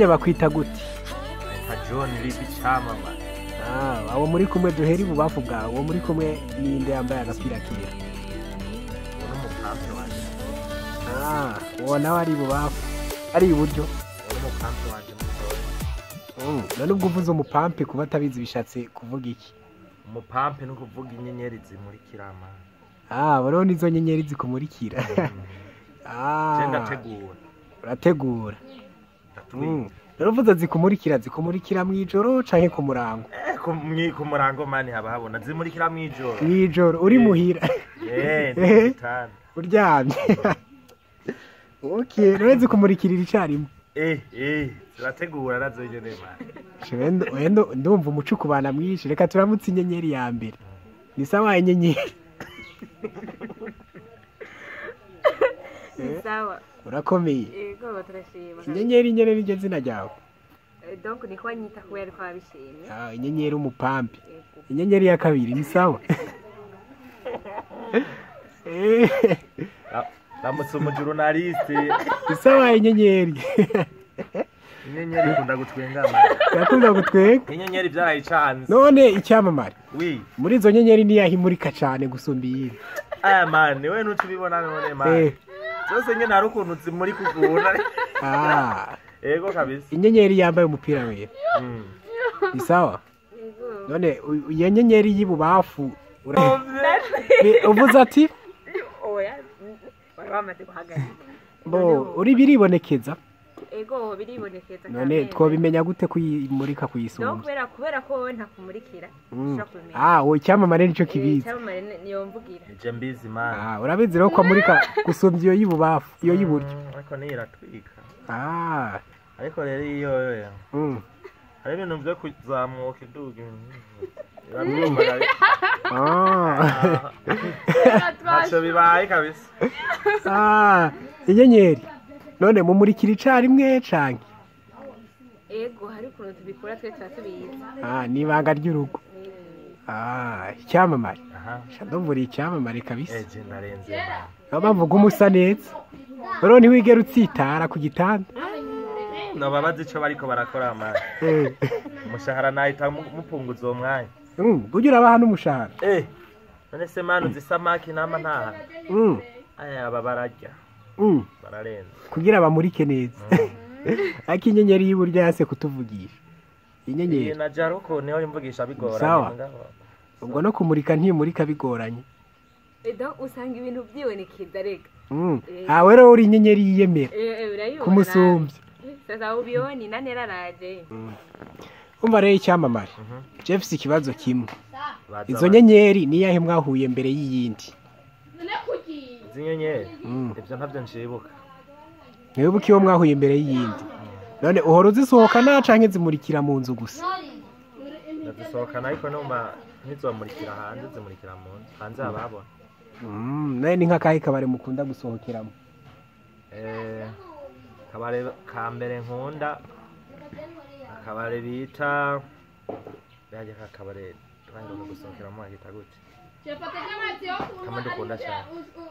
harya bakwita gute nka john bibi cyamamare Ah, abo muri kumwe duhera ibubafu bwawe uwo muri kumwe ninde yambaye agapira kera uwo ni umupampe wanjye Ah, uwo nawe ari ibubafu ari iburyo uwo ni umupampe wanjye mutoya Mm, none ubwo uvuze umupampe kuba atabizi bishatse kuvuga iki umupampe ni ukuvuga inyenyeri zimurikira amana Ah, buriho nizo nyenyeri zikumurikira Ah, je ndategura urategura ndatwika Mm, none uvuze zikumurikira zikumurikira mu ijoro canke ku murango Eh, ku mwi- ku murango mani haba habona zimurikira mu ijoro mu ijoro uri muhira Eh, Eh. zitanu uryamye okay none zikumurikirira icarimwe eh eh zirategura nazo nyene mani Wenda- wenda ndumva umuco ukubana mwinshi reka turamutse inyenyeri ya mbere ni sawa inyenyeri ni sawa urakomeye yego turashima inyenyeri nyene niryo zina ryawe Eh, donc niko anyita kubera ariko wabishimye Ah, inyenyeri umupampe yego inyenyeri ya kabiri ni sawa Eh, Ra- ramutse umujurunaliste ni sawa inyenyeri inyenyeri ikunda gutwenga mani irakunda gutwenga inyenyeri byarayicanze none icyamamare wi muri izo nyenyeri niyaho imurika cane gusumba iyindi aya mani we nuca ubibona none Eh, mani zose nyene hari ukuntu zimuri kuguna ah, ego kabisa inyenyeri yambaye umupira wera Mm. ni sawa yego none u- iyo nyenyeri y'ibubafu ura- Ni- uvuze ati oya wari wamaze guhagarika bo uri biribonekeza ego biribonekeza none twobimenya gute kuyimurika no kuyisumba kubera kubera ko wowe ntakumurikira Mm. ushobora kubimenya ah wowe icyamamare nicyo Eh, kibizi icyamamare ni- niyo mvugira nije mbizi mani ah urabizi rero ko amurika gusumbya iyo y'ibubafu iyo y'iburyo Mm, ariko niyo iratwika ah ariko rero iyo yo mm. hari ibintu byo kuzamuka iduga irabyumva ah ntacyo bibaye kabisa ah inyenyeri none mumurikira icarimwe canke ego hari ukuntu tubikora twe tuba tubizi ah ni ibanga ry'urugo Eh, ah icyamamare aha shandovura icyamamare kabisa eje ndarenze mani niyo mpamvu uguma usa neza rero ntiwigere utsitara ku gitanda nobabazi ico bariko barakora mani Eh. umushahara nahita mu- mupunguza uwo mwanya Mm, burya urabaha n'umushahara eh none se mani uzi isamaki nama ntaha Mm, aya aba bararya mm, bararenze kugira bamurike neza ariko inyenyeri y'iburyo yase kutuvugisha iyi inyenyeri na jaruko niho imvugisha bigoranye Sawa. ngaho. ubwo no kumurika ntimurika bigoranye eh, donc usanga ibintu byibonekeza rega Mm. Eh. ah we rero uri inyenyeri yiyemera Eh, eh, urayibona kumusumbya nawe. sasa ubioni nani araraje umva rero icyamamare Mhm. jefuse ikibazo kimwe Baza izo ba- nyenyeri niyahe mwahuye mbere y'iyindi izi nyenyeri Mm. ibyo ntabyo nshibuka ntiwibuke iyo mwahuye mbere y'iyindi none uhora uzisohokana canke zimurikira mu nzu gusa ndazisohokana ariko numva ntizomurikira hanze zimurikira mu nzu hanze hababona Mm, nawe ni nk'akahe kabari mukunda gusohokeramo Eh, akabare ka mbere nkunda akabare bita bajya ka kabare twaheruka gusohokeramo bahita gute kamwe dukunda cyane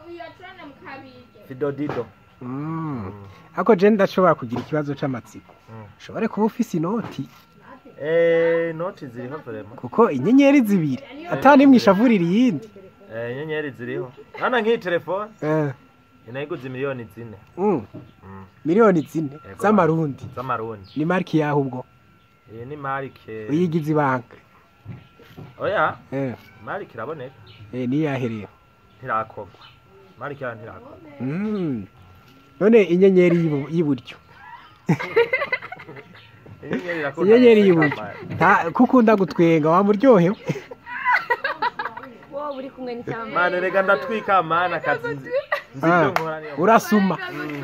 fidodido Mm. ariko je ndashobora kugira ikibazo c'amatsiko Mm. ushobore kuba ufise inoti Eh, inoti ziriho vrema kuko inyenyeri zibiri ata nimwe ishavurira iyindi Eh, inyenyeri ziriho hano nk'iyi telefone Eh, inayiguze miliyoni zine mm, Mm. miliyoni zine Yego. z'amarundi z'amarundi ni mariki yaho ubwo iyi ni marike uyigize ibanga oya Eh, marike iraboneka eh, niyahereye ntirakorwa marike yayo ntirakorwa Mm. none inyenyeri y'ibu- y'iburyo inyenyeri irakunda inyenyeri guseka y'iburyo mani. nta- ko ukunda gutwenga wamuryohewe wowe uri kumwe n'icyamamare mani rega ndatwika mani akazi nzi nzi Ah, ibyo nkora niyo urasuma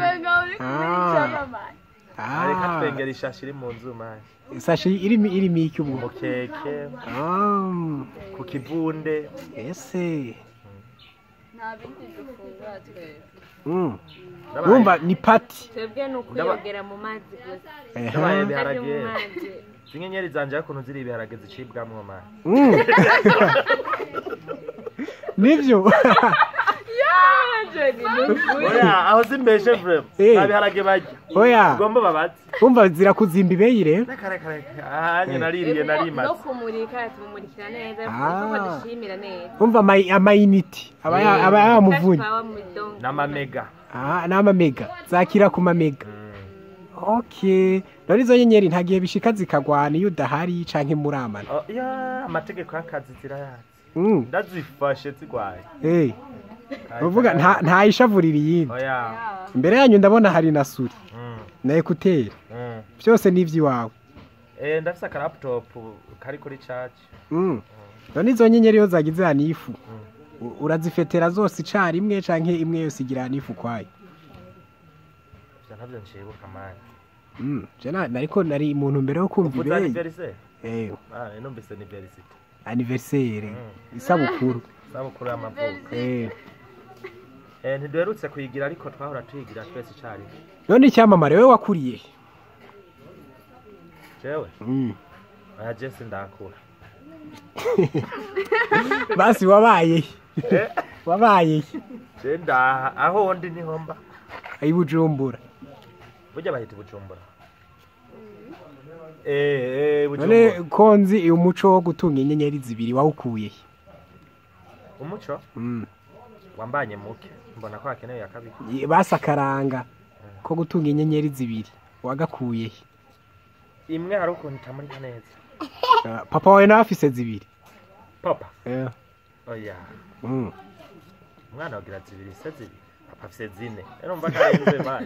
Ah, reka Ah, twengera ishashi iri mu nzu mani sashi irimo irimo iki ubwo umukeke Ah, ku kivunde ese nta bindi dufungura twebwe Mm. Ndabaye- wumva ni pati twebwe ni ukwiyogera mu mazi gusa Ehe. Ndabaye atari ibiharage mu mazi izi nyenyeri zanje hakuntu ziri ibiharage zicibwamwo mani Mm. nibyo oya aho zimbeshe vrema Eh. nta biharage barya oya ugomba babaze umva zira kuzimba ibeyire reka reka reka ahanye naririye no narimaze kumurika tumumurikira neza Ah. kuko dushimira neza umva ama- amayiniti aba ya- Eh. aba yamuvunye Cash power muri dongo. n'amamega Ah, n'amamega zakira ku mamega Mm. okay none izo nyenyeri nta gihe bishika zikagwana iyo udahari canke muramana Oh, ya amategeko y'akazi zirayazi Mm, ndazifashe zigwaye eh, uvuga nta nta ishavurira iyindi oya imbere yanyu ndabona hari na suri Mm, na ekuteri mm. byose ni iby'iwawe Eh, ndafise akaraputopu kari kuri caci Mm. none izo nyenyeri iyo zagize hanifu u- urazifetera zose icarimwe canke imwe yose igira hanifu kwayo ivyo ntavyo nshibuka mani Mm, je na- nariko nari muntu mbere yo kumva uvuze ibeye aniveriseri eh Ah, numvise aniverisite anniversaire Mm. isabukuru sabukuru y'amavuko eh Eh, ntiduherutse kuyigira ariko twahora tuyigira twese icarimwe none icyamamare we wakuriye he? jewe Mm. oya je sindakura basi wabaye he? Eh, wabaye he? je ndaha aho ndi niho mba i bujumbura burya bahita bujumbura eh eh none bujumbura ko nzi uyu muco wo gutunga inyenyeri zibiri wawukuye he? umuco Mm. wambanye muke mbona ko hakenewe ya kabiri Ye- basakaranga ko gutunga inyenyeri zibiri wagakuye he? imwe hari ukuntu itamurika neza Ah, papa wawe nawe afise zibiri papa Eh, oya mm. umwana wagira zibiri se zibiri papa afise zine rero mva karenze mani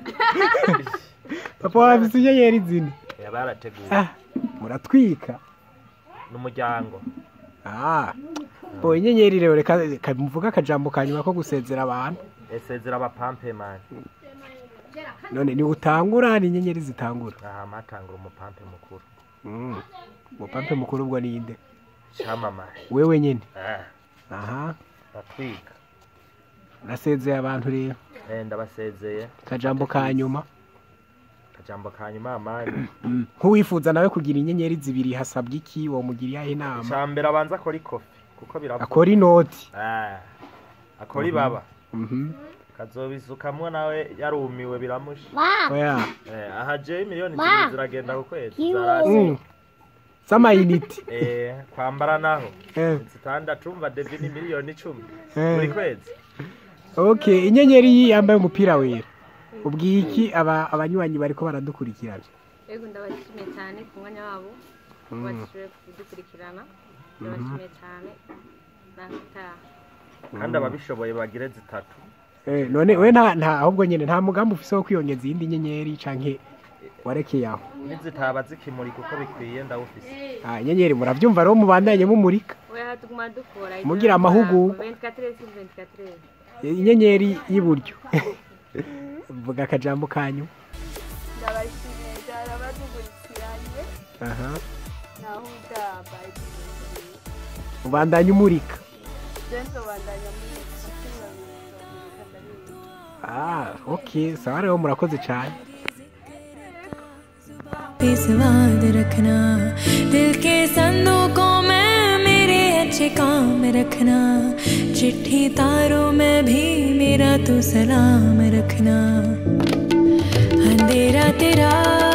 papa wawe afise inyenyeri zine yaba yarateguye Ah, muratwika n'umuryango Ah, bo inyenyeri rero reka reka mvuga akajambo ka nyuma ko gusezera abantu esezera abapampe mani none ni utangura ni inyenyeri zitangura aha matangura umupampe mukuru Mm. umupampe mukuru ubwo ninde camamare wewe nyene Ah, aha ndatwika nasezeye abantu rero Eh, ndabasezeye akajambo ka nyuma akajambo ka nyuma mani Mm. nk'uwifuza nawe kugira inyenyeri zibiri hasabwa iki womugiriye inama icambere abanza akora ikofi kuko biravuga akora inoti Ah, akora ibaba Mhm. kazobisukamwo nawe yarumiwe biramusha oya Eh, aha jewe miliyoni zibiri ziragenda ku kwezi zarasi Mm. z'amayinite Eh, kwambara naho Eh, zitandatu umva devi ni miliyoni icumi Eh. buri kwezi okay inyenyeri iyi yambaye umupira wera ubwiye iki aba abanywanyi bariko baradukurikirana Ego ndabashimiye cyane ku mwanya wabo bashoboye kudukurikirana ndabashimiye cyane nakutaha kandi ababishoboye bagire zitatu Eh, none we nta nta ahubwo nyene nta mugambi ufise wo kwiyongeza iyindi nyenyeri canke warekeye aho nizitaba zikimurika uko bikwiye ndawufise Ah, inyenyeri muravyumva rero mubandanye mumurika oya tuguma dukora Mugira amahugurwa. 24 sur 24 inyenyeri y'iburyo vuga akajambo kanyu ndabashimiye cyane abadukurikiranye aha naho utaha bayi ubandanye umurika jenzo bandanya muri kimwe mu ndabizi ah okay sawa rero murakoze cyane पे स्वाद रखना दिल के संदूकों में मेरे अच्छे काम रखना चिट्ठी तारों में भी मेरा तू सलाम रखना अंधेरा तेरा